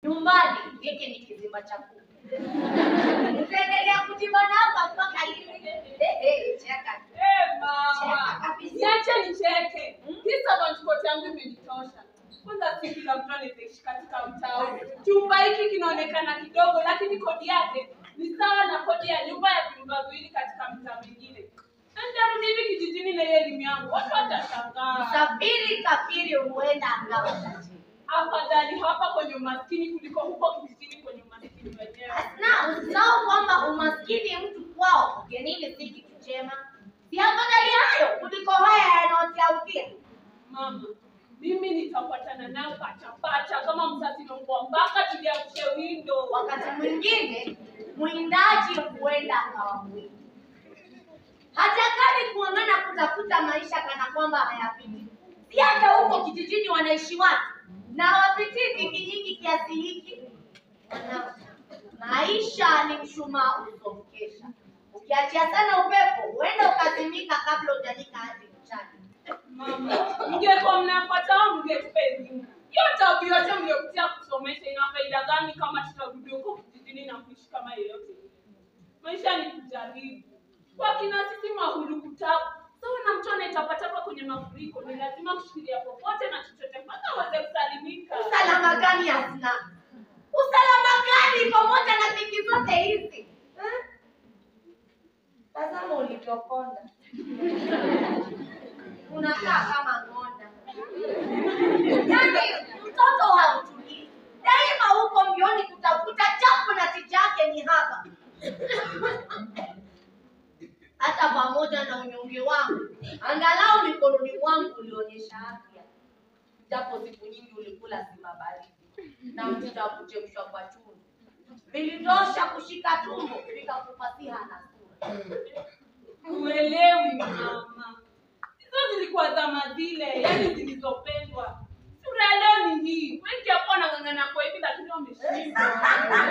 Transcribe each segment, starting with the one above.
nyumbani hiki ni kizimba cha kuku. Utaendelea kujibana hapa mpaka lini? Eh, eh, cheka tu. Eh, mama. Cheka kabisa. Niache nicheke. Kisa passport yangu imenitosha. Kwanza si kila mtu anaishi katika mtaa huu. Chumba hiki kinaonekana kidogo lakini kodi yake ni sawa na kodi ya nyumba ya vyumba viwili katika mtaa mwingine. Na Nitarudi hivi kijijini na hiyo elimu yangu. Watu watashangaa. Safiri kafiri huenda angawa tajiri. Afadhali hapa kwenye umaskini kuliko huko kijijini kwenye umaskini wenyewe. Na usisahau kwamba umaskini mtu kwao ugenini si kitu chema. Si afadhali hayo kuliko haya yanayotiaukia. Mama, mimi nitafuatana nao pacha pacha kama mzazi nongwa mpaka tuliamshe windo. Wakati mwingine mwindaji huenda akawa mwingi. Hatakani kuangana kutafuta maisha kana kwamba hayapiti. Si hata huko kijijini wanaishi watu na hawapitii dhiki nyingi kiasi hiki. Wana- Maisha ni mshumaa usomkesha. Ukiachia sana upepo, huenda ukazimika kabla hujanika hadi mchana. Mama, mngekuwa mnafuata au mngetupa elimu? Hiyo tabu yote mliopitia kusomesha ina faida gani kama tutarudi huko kijijini na kuishi kama yeyote? Maisha ni kujaribu. Kwa kina sisi mahulu kutabu. Sawa na mtu anayetapatapa kwenye mafuriko, ni lazima kushikilia popote na chochote mpaka aweze kusalimika. Usalama gani hasna? Usalama gani pamoja na dhiki zote hizi? Eh? Tazama ulivyokonda. Unakaa kama ng'onda. Yaani mtoto hautulii. Daima huko mbioni kutafuta chapu na tichake ni hapa. Hata pamoja na unyonge wangu, angalau mikononi mwangu ulionyesha afya japo siku nyingi ulikula sima baridi na mtunda wa kuchemshwa kwa chumvi vilitosha kushika tumbo vikakupa siha na sura. Uelewi mama, hizo zilikuwa zama zile, yani zilizopendwa. Sura ya leo ni hii. Wengi hapo wanang'ang'ana kwa hivi, lakini wameshindwa.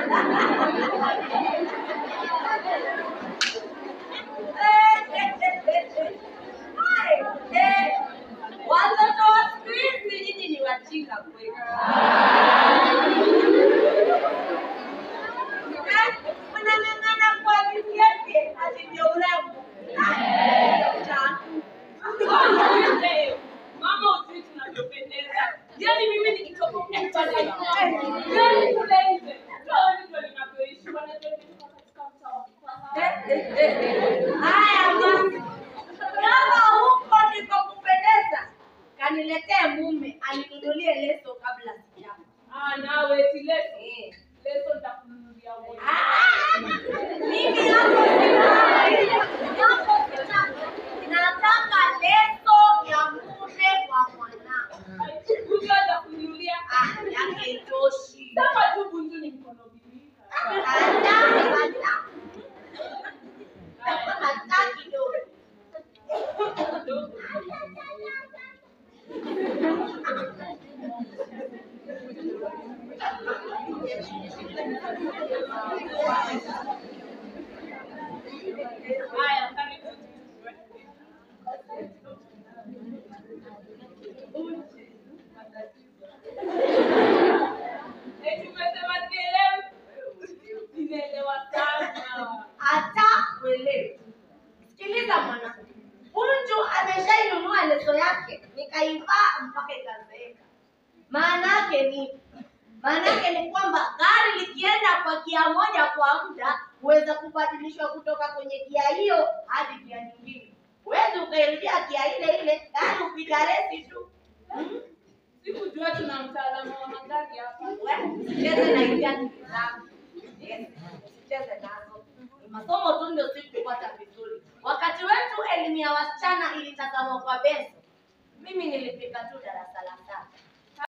Hai, eh, Watoto wa siku hizi nyinyi ni wajinga kweli. Eh, Mnang'ang'ana kwa vyovyote ati ndio urembo. Ah, chaku. Eh, Mama, ujui tunavyopendeza. Yani mimi nikitoka huko pale, yani kule nje, mtu hawezi jua ninavyoishi. Wanajua katika mtaa wa kifahari. Haya basi, kama huko ndiko kupendeza, kaniletee mume aninunulie leso kabla sijafa. Ah, nawe eti leso. Eh. Leso nitakununulia wewe. Ah, Mimi hapo sitaki. Hapo sitaki. Nataka leso ya mume wa mwanangu. Huyu atakununulia. Ah, yake itoshi. Sasa tu bunju ni mkono mbili. Hata, hata. Hata kidogo. Haya, karibu. Eti umesema sielewi? Ninaelewa sana. hata uelewe. Sikiliza mwanangu, Bunju ameshainunua leso yake, nikaivaa mpaka ikazeeka. Maana yake ni maana yake ni kwamba gari likienda kwa gia moja kwa muda huweza kubadilishwa kutoka kwenye gia hiyo hadi gia nyingine. Huwezi ukairudia gia ile ile, gari upiga resi tu. Hmm? Sikujua tuna mtaalamu wa magari hapa. Wewe, Usicheze na hizi akili zangu. Yes, usicheze nazo. Ni masomo tu ndio sikupata vizuri. Wakati wetu elimu ya wasichana ilitazamwa kwa beso. Mimi nilifika tu darasa la